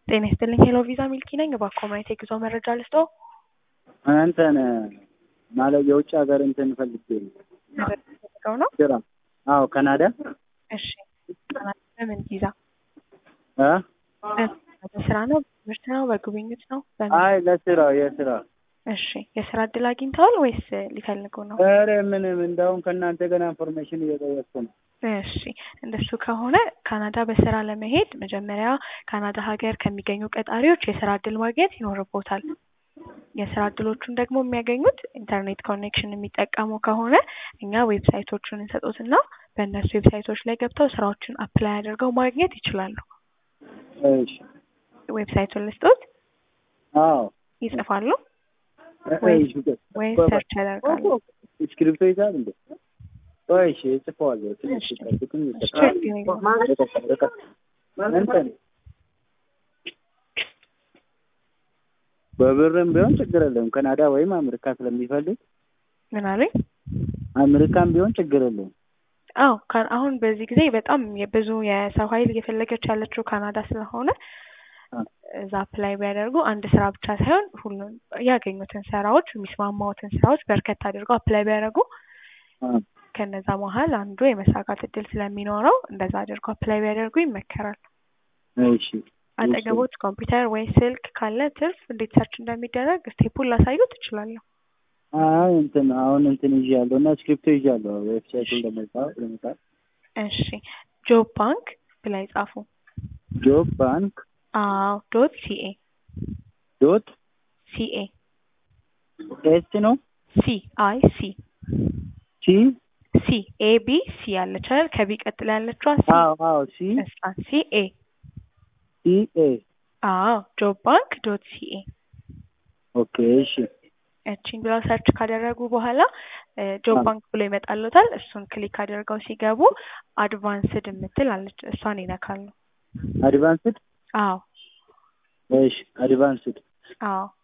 ጤና ይስጥልኝ ሄሎ ቪዛ ሚልኪ ነኝ። እባክዎ ማየት የጉዞ መረጃ ልስጥዎ? እንትን ማለት የውጭ ሀገር እንትን ፈልጌ ነው። መረጃ ፈልገው ነው? ስራ። አዎ ካናዳ። እሺ ካናዳ በምን ቪዛ? እ በስራ ነው? በትምህርት ነው? በጉብኝት ነው? በምን? አይ ለስራ የስራ እሺ የስራ እድል አግኝተዋል ወይስ ሊፈልጉ ነው? ኧረ ምንም እንደውም ከእናንተ ገና ኢንፎርሜሽን እየጠየቅኩ ነው። እሺ እንደሱ ከሆነ ካናዳ በስራ ለመሄድ መጀመሪያ ካናዳ ሀገር ከሚገኙ ቀጣሪዎች የስራ እድል ማግኘት ይኖርቦታል። የስራ እድሎቹን ደግሞ የሚያገኙት ኢንተርኔት ኮኔክሽን የሚጠቀሙ ከሆነ እኛ ዌብሳይቶቹን እንሰጦትና በእነሱ ዌብሳይቶች ላይ ገብተው ስራዎችን አፕላይ አድርገው ማግኘት ይችላሉ። እሺ ዌብሳይቱን ልስጦት? አዎ ይጽፋሉ ወይስ ወይስ ሰርች ያደርጋሉ? እስክሪብቶ ይዛል እንዴ? ቆይ እሺ እጽፈዋለሁ። ትንሽ እሺ። ጠብቁኝ። እሺ፣ ችግር የለውም። እንትን በብርም ቢሆን ችግር የለውም። ካናዳ ወይም አሜሪካ ስለሚፈልግ ምን አሉኝ? አሜሪካም ቢሆን ችግር የለውም። አዎ ካ- አሁን በዚህ ጊዜ በጣም የብዙ የሰው ኃይል እየፈለገች ያለችው ካናዳ ስለሆነ አ። እዛ አፕላይ ቢያደርጉ አንድ ስራ ብቻ ሳይሆን ሁሉም ያገኙትን ስራዎች የሚስማማዎትን ስራዎች በርከት አድርገው አፕላይ ቢያደርጉ አ፣ ከነዛ መሀል አንዱ የመሳካት እድል ስለሚኖረው እንደዛ አድርገው አፕላይ ቢያደርጉ ይመከራል። እሺ አጠገቦት ኮምፒውተር ወይ ስልክ ካለ ትርፍ እንዴት ሰርች እንደሚደረግ ስቴፑን ላሳዩት እችላለሁ። አይ እንትን አሁን እንትን ይዣለሁ እና ስክሪፕቶ ይዣለሁ ዌብሳይቱን ለመጻፍ ለመጻፍ እሺ ጆብ ባንክ ብላይ ጻፉ። ጆብ ባንክ አዎ ዶት ሲኤ ዶት ሲኤ ኤስ ነው ሲ አይ ሲ ሲ ሲ ኤ ቢ ሲ ያለች አይደል? ከቢ ቀጥላ ያለችዋ ሲ አዎ አዎ ሲ እሷ ሲ ኤ ሲ ኤ አዎ ጆብ ባንክ ዶት ሲኤ ኦኬ እሺ እቺን ብለው ሰርች ካደረጉ በኋላ ጆብ አዎ። ባንክ ብሎ ይመጣሉታል። እሱን ክሊክ አድርገው ሲገቡ አድቫንስድ የምትል አለች። እሷን ይነካሉ። አድቫንስድ አዎ እሺ አድቫንስድ አዎ